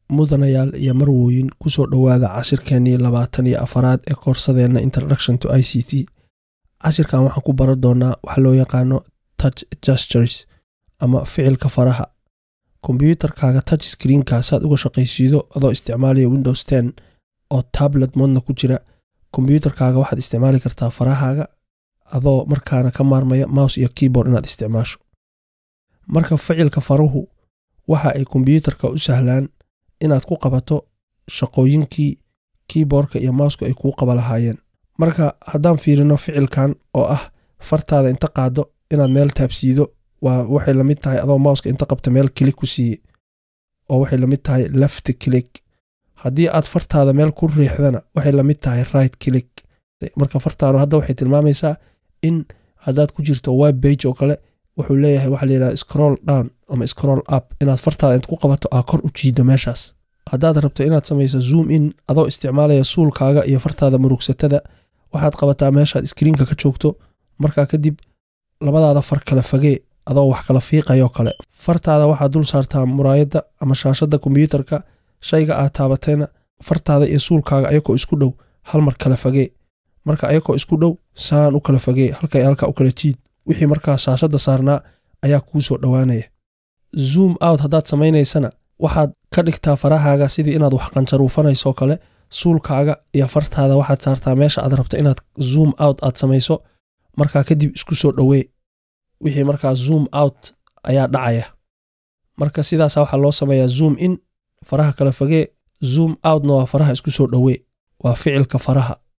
mudanayaal iyo marwooyin kusoo dhowaada cashirkeenii labaatan iyo afaraad ee koorsadeenna introduction to i c t cashirkan waxaan ku baran doonaa waxa loo yaqaano touch gestures ama ficilka faraha kombyuutarkaaga touch screenka saad uga shaqaysiido adoo isticmaalaya windows ten oo tablet moodna ku jira kombyuutarkaaga waxaad isticmaali kartaa farahaaga adoo markaana ka maarmaya mouse iyo keyboard inaad isticmaasho marka ficilka faruhu waxa ay kombyuutarka u sahlaan inaad ku qabato shaqooyinkii keyboardka iyo mouska ay kuu qaba lahaayeen marka haddaan fiirino ficilkan oo ah fartaada inta qaado inaad meel taabsiido waa waxay lamid tahay adoo mouska inta qabta meel kilik ku siiye oo waxay lamid tahay left click haddii aad fartaada meel ku riixdana waxay lamid tahay right click marka fartaanu hadda waxay tilmaamaysaa in haddaad ku jirto web bage oo kale wuxuu leeyahay waxa layidhaha scroll down ama scroll up inaad fartaada inta ku qabato aa kor u jiido meeshaas haddaad rabto inaad samayso zoom in adoo isticmaalaya suulkaaga iyo fartaada murugsatada waxaad qabataa meeshaad iskriinka ka joogto markaa kadib labadaada far kala fagee adoo wax kala fiiqayoo kale fartaada waxaad dul saartaa muraayadda ama shaashadda kombyuutarka shayga aad taabatayna fartaada iyo suulkaaga ayakoo isku dhow hal mar kala fagee marka ayakoo isku dhow saan u kala fagee halkay halka u kala jiid wixii markaa shaashadda saarnaa ayaa kuu soo dhowaanaya zoom out haddaad samaynaysana waxaad ka dhigtaa farahaaga sidii inaad wax qanjaruufanaysoo kale suulkaaga iyo fartaada waxaad saartaa meesha aad rabto inaad zoom out aad samayso markaa kadib isku soo dhowee wixii markaa zoom out ayaa dhacaya marka sidaasa waxaa loo sameeyaa zoom in faraha kala fagee zoom outna waa faraha isku soo dhowee waa ficilka faraha